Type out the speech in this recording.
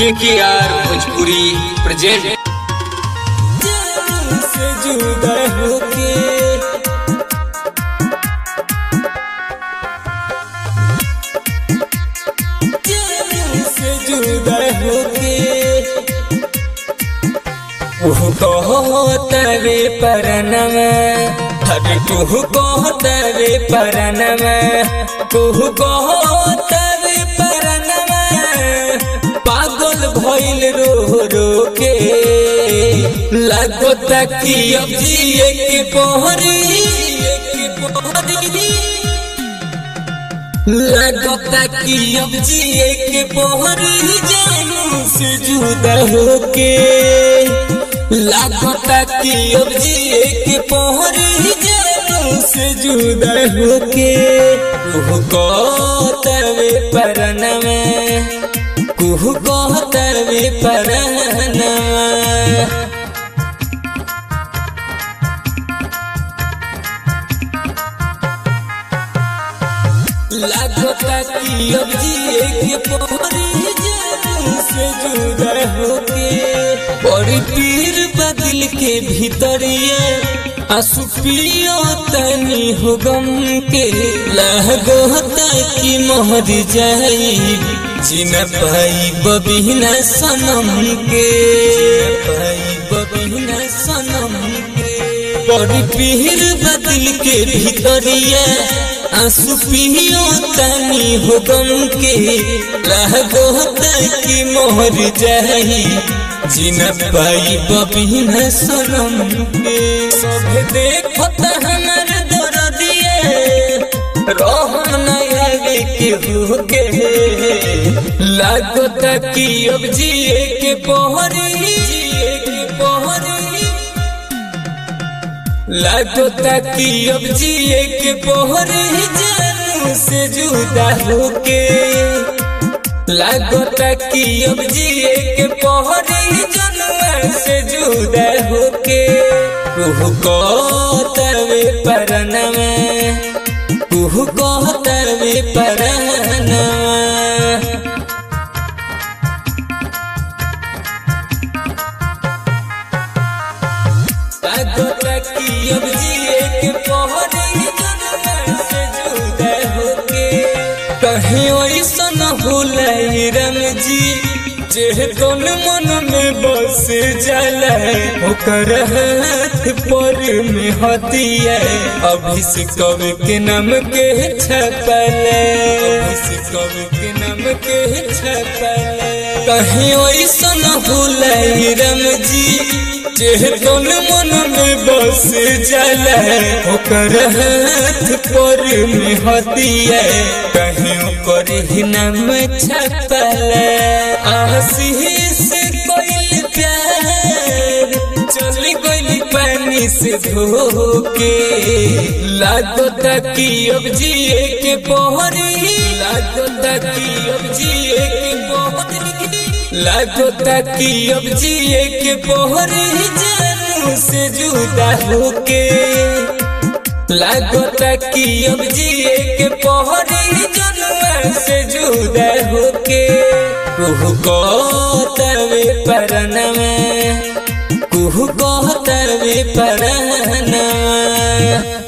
के के आर भोजपुरी प्रेजेंट से जुदा होके जान से जुदा होके ओह कहतवे परनम हर कुह कहतवे परनम कुह कहतवे परनम पागल भइल रो रो के लगता कि अब जिए के पहरी लगता कि अब जिए के पहरी जानू से जुदा होके लगता कि अब जिए के पहरी जानू से जुदा होके कुह कहतवे परनम कुह कहतवे परनम लगता कि अब जिए के पहरी जानू से जुदा होके बड़ी पीर बदल के भीतरिए आंसू पियो तनी हो गम के लगता कि मोहर जाई जिन पाई बबिना सनम के पाई बबिना सनम के बड़ी पीर बदल के भीतरिए आंसू पियो तनी हो गम के लगो की मोहर जाई जिन पाई बबिन सनम के सब देखो हमर दर्दिए रहम न आवे के हो के लगता कि अब जिए के पहरी जिए के पहरी लगता कि अब जिए के पहरी जानू से जुदा होके लगता कि अब जिए के पहरी जानू से जुदा होके कुह कहतवे परनम कुह कहतवे परनम लगता कि अब जिए के पहरी जनम से जुदा होके कहीं ऐसा न भूलाई रम जी जे तोन मन में बस जाला ओकर हाथ पर में हतिया अभी से कवि के नाम के छपल अभी से कवि के नाम के छपल कहीं ऐसा न भूलाई रम जी जे तोन मन में बस जाला ओकर हाथ पर में हतिया कहीं ओकर ही नाम छपल आशीष कोई प्यार चल गई पानी से धोके लगता कि अब जिए के पहरी लगता कि अब जिए के पहरी लगता कि अब जिए के पहरी जानू से जुदा होके लगता कि अब जिए के पहरी जानू से जुदा होके कुह कहतवे परनम कुह कहतवे परनम